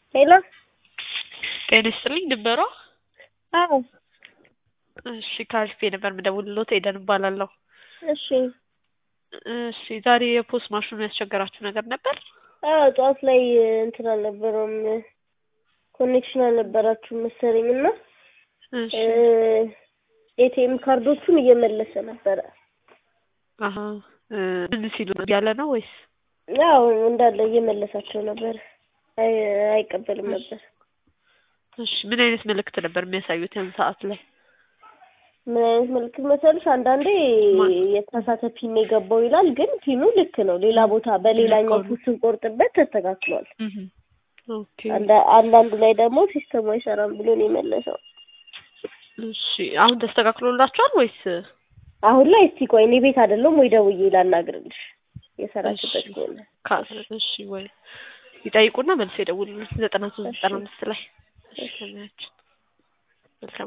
ሄሎ ጤና ይስጥልኝ ድንበሯ አዎ እሺ ከአሪፍ ነበር የምደውልልዎት ኤደን እባላለሁ እሺ እሺ ዛሬ የፖስ ማሽኑ ያስቸገራችሁ ነገር ነበር አዎ ጠዋት ላይ እንትን አልነበረውም ኮኔክሽን አልነበራችሁም መሰለኝ እና እሺ ኤቲኤም ካርዶቹን እየመለሰ ነበረ አሀ እ ምን ሲሉ ነው ያለ ነው ወይስ ያው እንዳለ እየመለሳቸው ነበር አይ አይቀበልም ነበር እሺ ምን አይነት መልእክት ነበር የሚያሳዩት ያን ሰዓት ላይ ምን አይነት ምልክት መሰለሽ አንዳንዴ ማ- የተሳሳተ ፒን የገባው ይላል ግን ፒኑ ልክ ነው ሌላ ቦታ በሌላኛው ልክ ነው። ፑስ ስንቆርጥበት ተስተካክሏል እህ ኦኬ አንዳ- አንዳንዱ ላይ ደግሞ ሲስተሙ አይሰራም ብሎ ነው የመለሰው እሺ አሁን ተስተካክሎላችኋል ወይስ አሁን ላይ እስቲ ቆይ እኔ ቤት አይደለም ወይ ደውዬ ላናግርልሽ የሰራችበት እሺ ከሆነ ካ- እሺ ወይ ይጠይቁና መልስ ይደውሉልን ዘጠና ሶስት ዘጠና አምስት ላይ እሺ ለማያችን መልካም